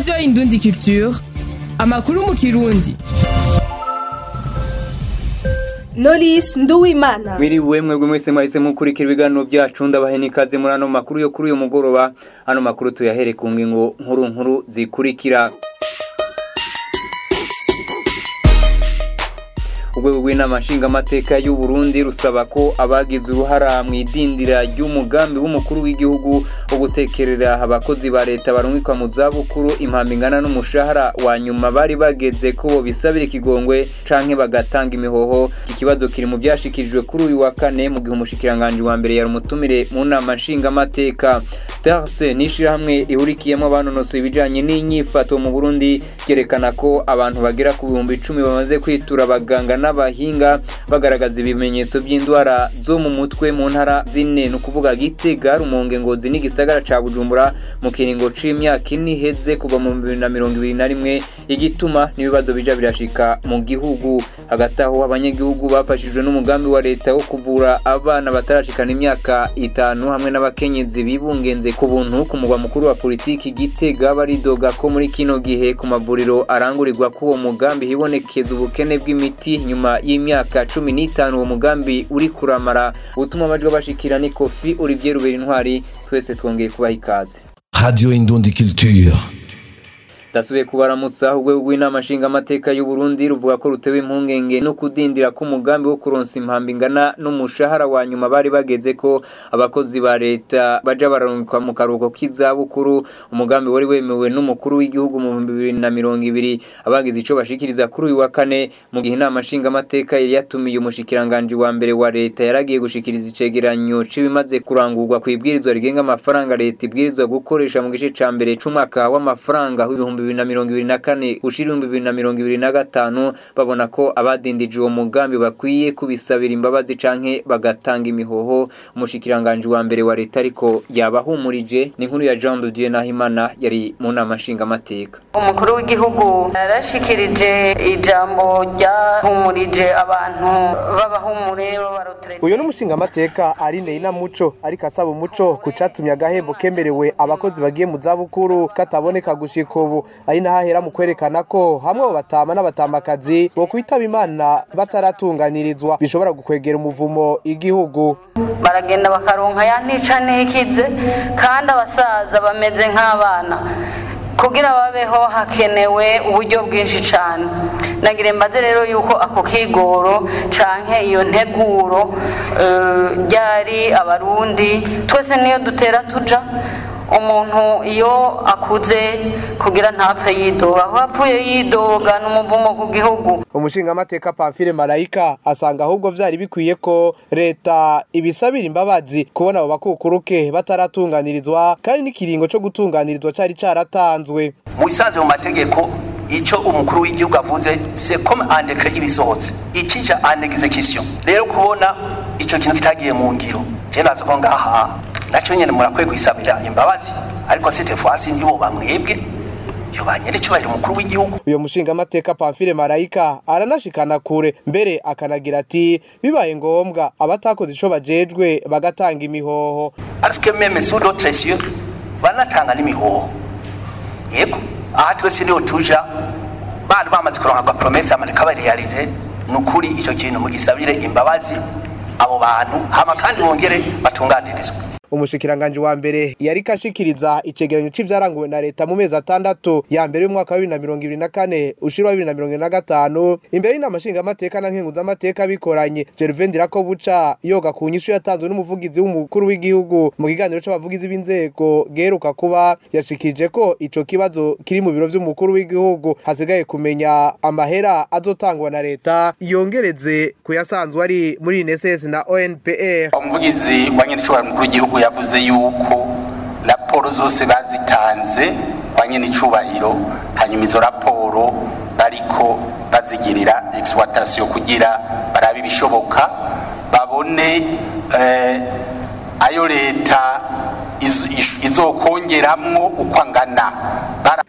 radiyo indundi culture amakuru mu kirundi Knowless Nduwimana Mwiriwe mwebwe mwese mwahise mukurikira ibiganiro byacu ndabahe n'ikaze muri ano makuru yo kuri uyu mugoroba ano makuru tuyahere ku ngingo nkuru nkuru zikurikira urwego rw'inama nshingamateka y'u Burundi rusaba ko abagize uruhara mu idindira ry'umugambi w'umukuru w'igihugu wo gutekerera abakozi ba leta barungikwa mu zabukuru impambi ingana n'umushahara wa nyuma bari bageze ko bo bisabira ikigongwe canke bagatanga imihoho iki kibazo kiri mu byashikirijwe kuri uyu wa kane mu gihe umushikiranganje wa mbere yari umutumire mu nama nshingamateka darse n'ishirahamwe ihurikiyemo abanonosoye ibijanye n'inyifato mu Burundi ryerekana ko abantu bagera ku bihumbi icumi bamaze kwitura abaganga n'abahinga bagaragaza ibimenyetso by'indwara zo mu mutwe mu ntara zine ni ukuvuga gitega rumonge ngozi n'igisagara ca bujumbura mu kiringo c'imyaka ine iheze kuva mu bibiri na mirongo ibiri na rimwe igituma n'ibibazo bija birashika mu gihugu hagati aho abanyagihugu bafashijwe n'umugambi wa leta wo kuvura abana batarashikana imyaka itanu hamwe n'abakenyezi bibungenze ku buntu ku mugwa mukuru wa politiki gitega baridoga ko muri kino gihe ku mavuriro arangurirwa k'uwo mugambi hibonekeza ubukene bw'imiti nyuma y'imyaka cumi n'itanu uwo mugambi uri kuramara ubutuma amajwi bashikira ni kofi olivier rubera intwari twese twongeye kubaha ikaze Radio Indundi Culture. ndasubiye kubaramutsa urwego rw'inama nshingamateka y'u Burundi ruvuga ko rutewe impungenge no kudindira k'umugambi wo kuronsa impambi ingana n'umushahara wa nyuma bari bageze ko abakozi ba leta baja bararungikwa mu karuhuko k'izabukuru umugambi wari wemewe n'umukuru w'igihugu mu bihumbi bibiri na mirongo ibiri abagize ico bashikiriza kuri uyu wa kane mu gihe inama nshingamateka yari yatumiye umushikiranganji wa mbere wa leta yaragiye gushikiriza icegeranyo c'ibimaze kurangurwa ku ibwirizwa rigenga amafaranga leta ibwirizwa gukoresha mu gice ca mbere c'umwaka w'amafaranga w'ibihumbi bibiri na mirongo ibiri na kane ushira ibihumbi bibiri na mirongo ibiri na gatanu babona ko abadindije uwo mugambi bakwiye kubisabira imbabazi canke bagatanga imihoho umushikiranganji wa mbere wa leta ariko yabahumurije ni inkuru ya Jean de Dieu Nahimana yari mu nama nshingamateka umukuru w'igihugu yarashikirije ijambo ryahumurije abantu b'abahumure b'abarotere uyu ni umushingamateka Aline Inamuco ariko asaba umuco ku catumye agahembo kemerewe abakozi bagiye mu zabukuru kataboneka gushika ubu ari naho ahera mu kwerekana ko hamwe abo batama n'abatamakazi bo kwitaba imana bataratunganirizwa bishobora gukwegera umuvumo igihugu baragenda bakaronka ya ntica ntikize kandi abasaza bameze nk'abana kugira babeho hakenewe uburyo bwinshi cyane nagire mbaze rero yuko ako kigoro canke iyo nteguro eh, ryari abarundi twese niyo dutera tuja umuntu iyo akuze kugira ntapfe yidoga aho apfuye yidoga n'umuvumo ku gihugu umushingamateka Pamphile Marayika asanga ahubwo vyari bikwiye ko leta ibisabira imbabazi kubona abo bakukuruke bataratunganirizwa kandi n'ikiringo co gutunganirizwa cari caratanzwe mu bisanzwe mu mategeko icyo umukuru w'igihugu avuze c'est comme un décret ibisohotse ikija en exécution rero kubona icyo kintu kitagiye mu ngiro je nazo ko ngaha nacyo nyene murakwiye kwisabira imbabazi ariko cette fois ntibo bamwebwe yo banyere cyubahiro umukuru w'igihugu uyo mushingamateka Pamphile Marayika aranashikana kure mbere akanagira ati bibaye ngombwa abatakoze ico bajejwe bagatanga imihoho parce que même sous d'autres cieux banatanga n'imihoho yego aha twese niho tuja bari bamaze kuronka aga promesse amareka barealize ni ukuri icyo kintu mugisabire imbabazi abo bantu hama kandi bongere batunganirizwe umushikiranganji wa mbere yari kashikiriza icegeranyo c'ivyaranguwe na leta mu mezi atandatu ya mbere y'umwaka wa bibiri na mirongo ibiri na kane ushira wa bibiri na mirongo ibiri na gatanu imbere y'inama nshingamateka na nkenguzamateka bikoranye Gervain Ndirakobuca yoga ku nyishu yatanzwe n'umuvugizi w'umukuru w'igihugu mu kiganiro c'abavugizi b'inzego geruka kuba yashikirije ko ico kibazo kiri mu biro vy'umukuru w'igihugu hasigaye kumenya amahera azotangwa na leta yongereze kuyasanzwe ari muri INSS na ONPR umuvugizi wa nyenicubahiro mukuru w'igihugu yavuze yuko raporo zose bazitanze kwa nyenicubahiro hanyuma izo raporo bariko bazigirira exploitation kugira barabe ibishoboka babone eh, ayo leta iz- ish- izokongeramwo uko angana Bara-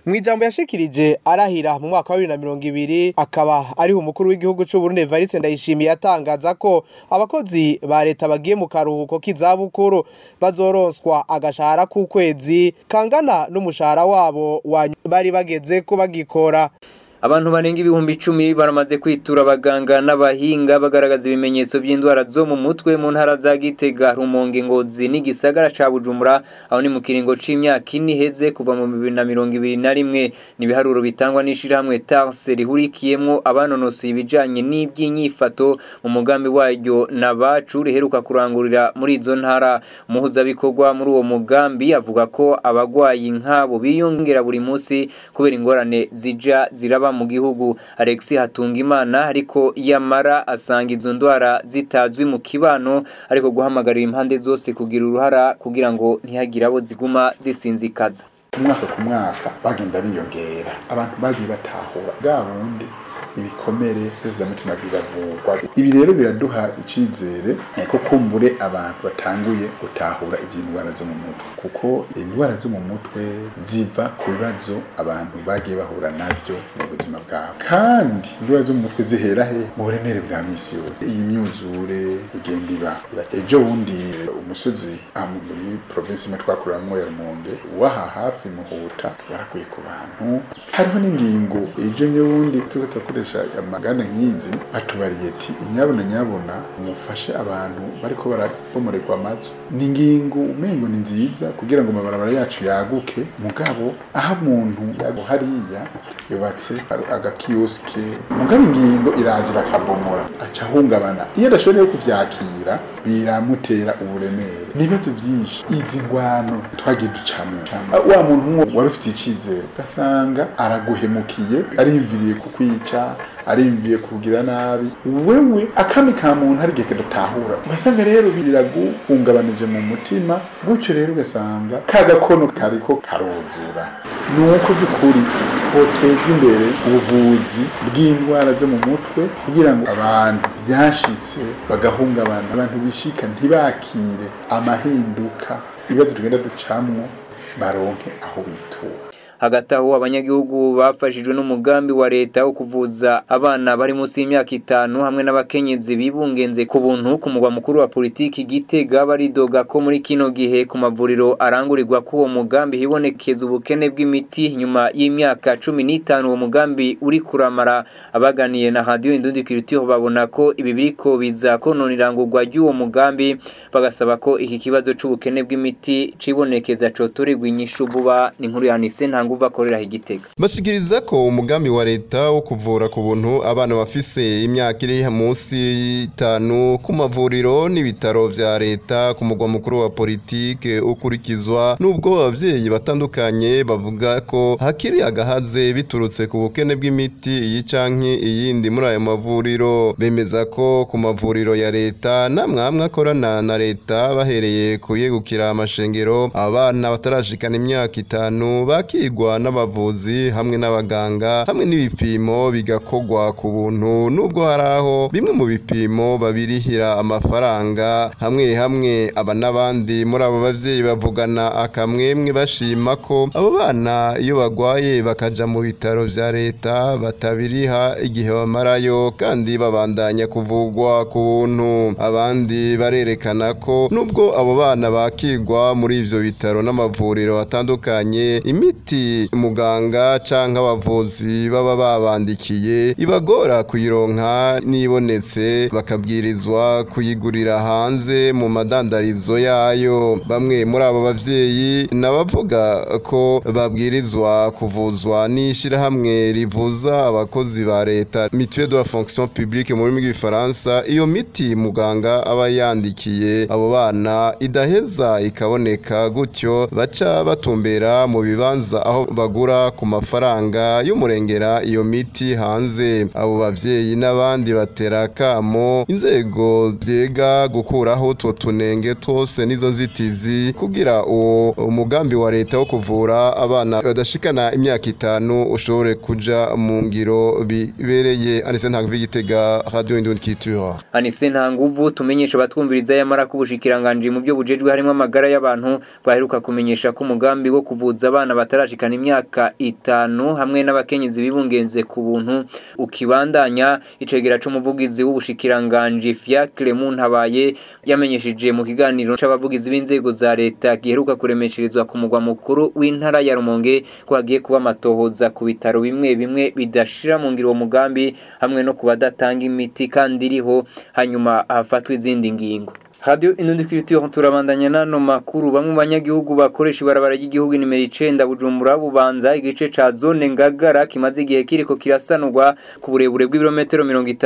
mu ijambo yashikirije arahira mu mwaka wa bibiri na mirongo ibiri akaba ariho umukuru w'igihugu c'u Burundi Evariste Ndayishimiye atangaza ko abakozi ba leta bagiye mu karuhuko k'izabukuru bazoronswa agashahara k'ukwezi kangana n'umushahara wabo wa bari bageze ko bagikora abantu barenga ibihumbi icumi baramaze kwitura abaganga n'abahinga bagaragaza ibimenyetso by'indwara zo mu mutwe mu ntara za gitega rumonge ngozi n'igisagara ca bujumbura aho ni mu kiringo c'imyaka ine iheze kuva mu bibiri na mirongo ibiri na rimwe ni ibiharuro bitangwa n'ishirahamwe tarse rihurikiyemwo abanonosoye ibijanye n'ivy'inyifato mu mugambi waryo na bacu riheruka kurangurira muri izo ntara umuhuzabikorwa muri uwo mugambi avuga ko abagwayi nk'abo biyongera buri munsi kubera ingorane zija ziraba mu gihugu Alex Hatungimana ariko yamara asanga izo ndwara zitazwi mu kibano ariko guhamagarira impande zose kugira uruhara kugira ngo ntihagire abo ziguma zisinzikaza umwaka ku mwaka bagenda biyongera abantu bagiye batahura bwa bundi ibikomere z'izamutima biravurwa ibi rero biraduha icyizere ko kumbure abantu batanguye gutahura iby'indwara zo mu mutwe kuko indwara zo mu mutwe ziva ku bibazo abantu bagiye bahura nabyo mu buzima bwabo kandi indwara zo mu mutwe zihera he mu buremere bwa misi yose iyi myuzure igenda iba ejo bundi umusozi aha muri provinsi imwe twakuramwo ya rumonge waha hafi muhuta barakuye ku bantu hariho n'ingingo ejo n'ubundi turiko turakoresha amagana nk'izi batubariye ati inyabona nyabona mufashe abantu bariko barabomorerwa amazu ni ingingo umengo ni nziza kugira ngo amabarabara yacu yaguke mugabo aho umuntu yago hariya yubatse agakiyosike mugabo ingingo iragira akabomora aca ahungabana iyo adashoboye kuvyakira biramutera uburemere n'ibibazo byinshi izi ngwano twagiye ducamo wa muntu umwe wari ufite icizere ugasanga araguhemukiye arimviriye kukwica arimviye kugira nabi wewe akami ka muntu hari igihe kadatahura ugasanga rero biraguhungabanije mu mutima gutyo rero ugasanga ka gakono kariko karozura ni uko by'ukuri hotezwa imbere ubuvuzi bw'indwara zo mu mutwe kugira ngo abantu byashitse bagahungabana abantu bishika ntibakire amahinduka ibibazo tugenda ducamwo baronke aho bitura hagati aho abanyagihugu bafashijwe n'umugambi wa leta wo kuvuza abana bari munsi y'imyaka itanu hamwe n'abakenyezi bibungenze ku buntu ku mugwa mukuru wa politiki gitega baridoga ko muri kino gihe ku mavuriro arangurirwa ko uwo mugambi hibonekeza ubukene bw'imiti nyuma y'imyaka cumi n'itanu uwo mugambi uri kuramara abaganiye na radiyo indundi kiritiho babona ko ibi biriko biza konona irangurwa ry'uwo mugambi bagasaba ko iki kibazo c'ubukene bw'imiti cibonekeza cotorerwa inyishu vuba ni inkuru ya Nise nta nguvu akorera igitega bashikiriza ko umugambi wa leta wo kuvura ku buntu abana bafise imyaka iri munsi y'itanu ku mavuriro n'ibitaro vya leta ku mugwa mukuru wa politike ukurikizwa n'ubwo abavyeyi batandukanye bavuga ko hakiri agahaze biturutse ku bukene bw'imiti iyi canke iyindi muri ayo mavuriro bemeza ko ku mavuriro ya leta namwamwe akorana na leta bahereye kuyegukira amashengero abana batarashikana imyaka itanu bakigwa n'abavuzi hamwe n'abaganga hamwe n'ibipimo bigakogwa ku buntu nubwo hari aho bimwe mu bipimo babirihira amafaranga hamwe hamwe aba n'abandi muri abo bavyeyi bavugana akamwemwe bashima ko abo bana iyo bagwaye bakaja mu bitaro vya leta batabiriha igihe bamarayo kandi babandanya kuvugwa ku buntu abandi barerekana ko nubwo abo bana bakigwa muri ivyo bitaro n'amavuriro atandukanye imiti muganga canke abavuzi baba babandikiye ibagora kuyironka nibonetse bakabwirizwa kuyigurira hanze mu madandarizo yayo bamwe muri abo bavyeyi nabavuga ko babwirizwa kuvuzwa n'ishirahamwe rivuza abakozi ba leta mutuelle de la fonction publique mu rurimi rw'igifaransa iyo miti muganga aba yandikiye abo bana idaheza ikaboneka gutyo baca batumbera mu bibanza aho bagura ku mafaranga y'umurengera iyo miti hanze abo bavyeyi n'abandi batera kamo inzego vyega gukuraho utwo tunenge twose n'izo nzitizi kugira uwo umugambi wa leta wo kuvura abana badashikana imyaka itanu ushobore kuja mu ngiro bibereye anise ntabwo igitega radio indundi kitura anise nta nguvu tumenyesha abatwumviriza yamara ko ubushikiranganje mu byo bujejwe harimo amagara y'abantu baheruka kumenyesha ko umugambi wo kuvuza abana batarashikana gushikana imyaka itanu hamwe n'abakenyezi bibungenze ku buntu ukibandanya icegera c'umuvugizi w'ubushikiranganje Fiacre Muntabaye yamenyesheje mu kiganiro c'abavugizi b'inzego za leta giheruka kuremesherezwa ku mugwa mukuru w'intara ya Rumonge ko hagiye kuba amatohoza ku bitaro bimwe bimwe bidashira mu ngiro uwo mugambi hamwe no kubadatanga imiti kandi iriho hanyuma hafatwa izindi ngingo Radio Inundikiritiyo turabandanya nano makuru bamwe mu banyagihugu bakoresha ibarabara ry'igihugu nimero 9 Bujumbura bubanza igice ca zone ngagara kimaze igihe kiriko kirasanurwa ku burebure bw'ibirometero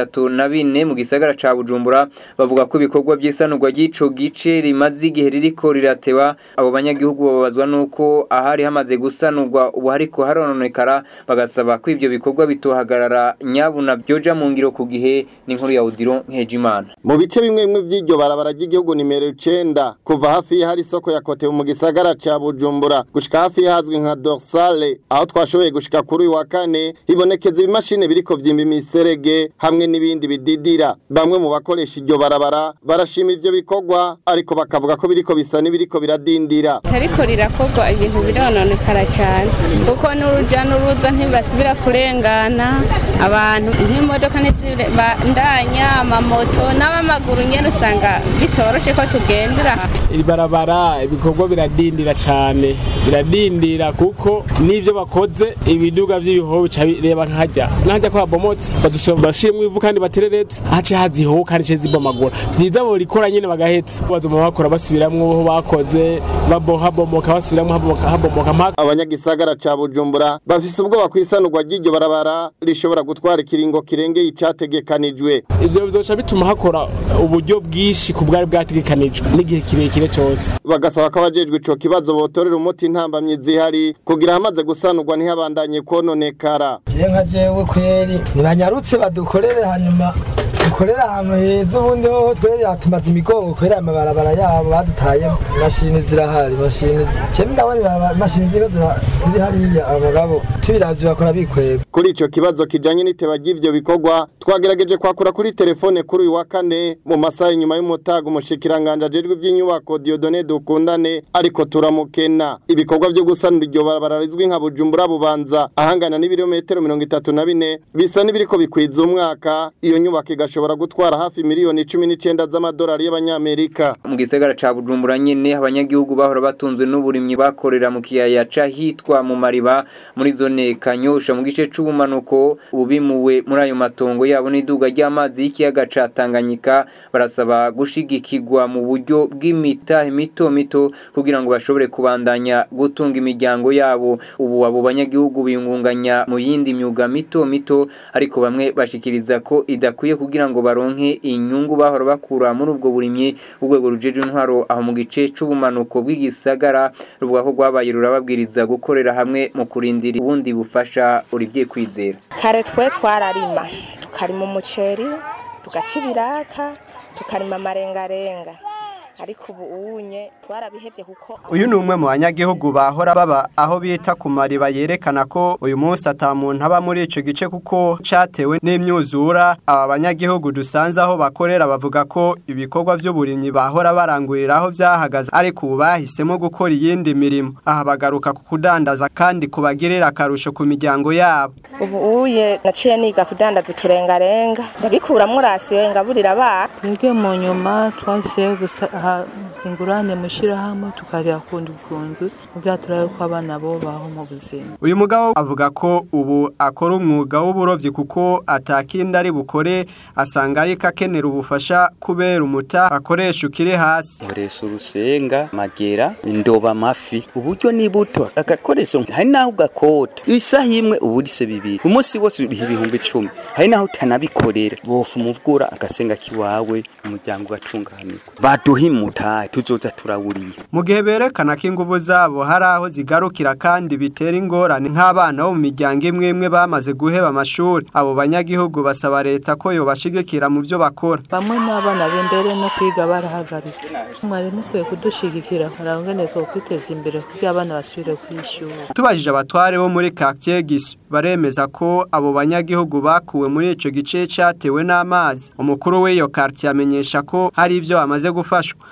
34 mu gisagara ca Bujumbura bavuga ko ibikorwa by'isanurwa ry'ico gice rimaze igihe ririko riratewa abo banyagihugu babazwa nuko ahari hamaze gusanurwa ubu hariko harononekara bagasaba ko ivyo bikorwa bitohagarara nyabuna byoja mu ngiro ku gihe n'inkuru ya Odilo Nkejimana mu bice bimwe bimwe by'iryo barabara ry'igihugu nimero 9 kuva hafi hari isoko ya Kote mu gisagara ca Bujumbura gushika hafi hazwi nka Dorsale aho twashoboye gushika kuri uyu wa kane hibonekeza ibimashine biriko vyimba imiserege hamwe n'ibindi bididira bamwe mu bakoresha iryo barabara barashima ivyo bikorwa ariko bakavuga ko biriko bisa n'ibiriko biradindira tariko rirakorwa ibintu birononekara cyane kuko n'uruja n'uruza ntibasubira kurengana abantu nk'imodoka ntizibandanya amamoto n'abamaguru nyene usanga bitoroshe ko tugendera iri barabara ibikorwa biradindira cyane biradindira kuko n'ivyo bakoze ibiduga vy'ibihoho bica bireba nkajya nkajya kwa bomotse badusaba bashimwe ivu kandi batereretse hace haziho kandi ce zibomagura vyiza bo rikora nyene bagahetse bazoma bakora basubiramwo aho bakoze baboha bomoka basubiramwo habomoka habomoka mpaka abanyagisagara ca Bujumbura bafise ubwoba kwisanurwa ry'iryo barabara rishobora gutwara ikiringo kirengeye icategekanijwe ivyo bizoca bituma hakora uburyo bwinshi ku bwari bwategekanijwe n'igihe kirekire cyose bagasaba ko abajejwe ico kibazo botorera umuti intambamyi zihari kugira hamaze gusanurwa ntihabandanye kononekara je nka jewe kweri nibanyarutse badukorere hanyuma dukorera ahantu heza ubundi hoho twere yatumaze imigongo kwera amabarabara yabo badutayemo imashini zirahari imashini cemwe ndabona imashini ziko ziri hariya abagabo tubiravye bakora bikwega kuri ico kibazo kijanye n'iteba ry'ivyo bikorwa twagerageje kwakura kuri telefone kuri uyu wa kane mu masaha inyuma y'umutaga umushikiranganje ajejwe ivy'inyubako Dieudonné Dukundane ariko turamukena ibikorwa vyo gusanura iryo barabara rizwi nka Bujumbura bubanza ahangana n'ibirometero 34 bisa n'ibiriko bikwiza umwaka iyo nyubako igashobora gutwara hafi miliyoni 19 z'amadolari y'abanyamerika mu gisagara ca Bujumbura nyene abanyagihugu bahora batunzwe n'uburimyi bakorera mu kiyaya ca hitwa mu mariba muri zone Kanyosha mu gice c'ubumanuko ubimuwe muri ayo matongo yabo n'iduga ry'amazi y'ikiyaga ca Tanganyika barasaba gushigikirwa mu buryo bw'imitahe mito mito kugira ngo bashobore kubandanya gutunga imiryango yabo ubu abo banyagihugu biyungunganya mu yindi myuga mito mito ariko bamwe bashikiriza ko idakwiye kugira ngo baronke inyungu bahora bakura muri ubwo burimyi urwego rujeje intwaro aho mu gice c'ubumanuko bw'igisagara ruvuga ko rwabaye rurababwiriza gukorera hamwe mu kurindira ubundi bufasha uribye kwizera kare twe twararima tukarima umuceri tugaca ibiraka tukarima amarengarenga ariko ubu unye twarabihebye kuko uyu ni umwe mu banyagihugu bahora baba aho bita ku mariba yerekana ko uyu munsi atamuntu aba muri ico gice kuko catewe n'imyuzura aba banyagihugu dusanze aho bakorera bavuga ko ibikorwa vy'uburimyi bahora baranguriraho vyahagaze ariko ubu bahisemo gukora iyindi mirimo aha bagaruka ku kudandaza kandi kubagirira akarusho ku miryango yabo ubu uye naciye niga kudandaza uturengarenga ndabikuramwo rasiyo ngaburira abana twebwe mu nyuma twahise gusa ingurane mu ishyirahamwe tukarira kundi kundu kugira turabe ko abana bo baho mu buzima uyu mugabo avuga ko ubu akora umwuga w'uburovyi kuko atakindi ari bukore asanga ariko akenera ubufasha kubera umuta akoresha ukiri hasi nkoresha urusenga magera indoba amafi uburyo ni buto agakoresho hari naho ugakota isaha imwe uba urise bibiri umunsi wose uriha ibihumbi icumi hari naho utanabikorera bofa umuvugura agasenga kiwawe umuryango ugatunganirwa baduha imutahe tuzoza turawuriye mu gihe berekana ko inguvu zabo hari aho zigarukira kandi bitera ingorane nk'abana bo mu miryango imwe imwe bamaze guheba amashuri abo banyagihugu basaba leta ko yobashigikira mu byo bakora bamwe n'abana b'imbere no kwiga barahagaritse mwari mukwiye kudushigikira karangane two kwiteza imbere kugira abana basubire kwishura tubajije abatware bo muri quartier Gisu baremeza ko abo banyagihugu bakuwe muri ico gice cyatewe n'amazi umukuru w'iyo quartier amenyesha ko hari ivyo amaze gufashwa Olivier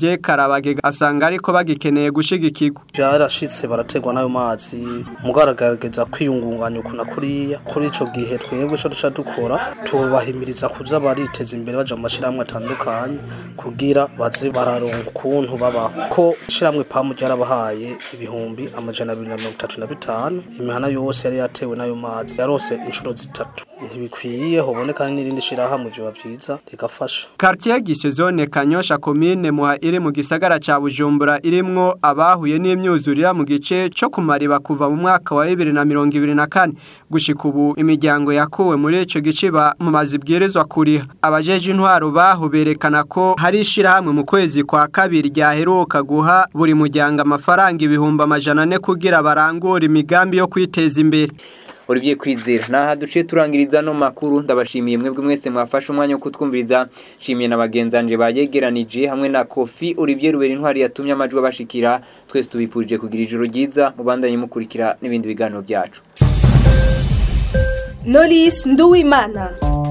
Olivier Karabage asanga ariko bagikeneye gushigikirwa byarashitse barategwa n'ayo mazi mugaragagereza kwiyungunganya ukuna kuriya kuri ico gihe twebwe ico duca dukora tubahimiriza kuza bariteza imbere baja mu mashirahamwe atandukanye kugira baze bararonka ukuntu babaho ko ishiramwe pamu ryarabahaye ibihumbi amajana abiri na mirongo itatu na bitanu imihana yose yari yatewe n'ayo mazi yarose inshuro zitatu ntibikwiye hoboneka n'irindi shirahamwe vyoba vyiza rigafasha Quartier Gisezone Kanyosha commune muha iri mu gisagara ca Bujumbura irimwo abahuye n'imyuzurira mu gice cyo kumariba kuva mu mwaka wa 2024 gushika ubu imiryango yakuwe muri ico gice ba mu mazibwirizwa kuriha abajeje intwaro baho berekana ko hari ishirahamwe mu kwezi kwa kabiri ryaheruka guha buri muryango amafaranga ibihumbi amajana ane kugira barangure imigambi yo kwiteza imbere Olivier Kwizera naha duce turangiriza no makuru ndabashimiye mwebwe mwese mwafashe umwanya wo kutwumviriza shimiye na bagenzanje bayegeranije hamwe na Kofi Olivier Rubera intwari yatumye amajwi abashikira twese tubifurije kugira ijoro ryiza mubandanye mukurikira n'ibindi biganiro byacu Knowless Nduwimana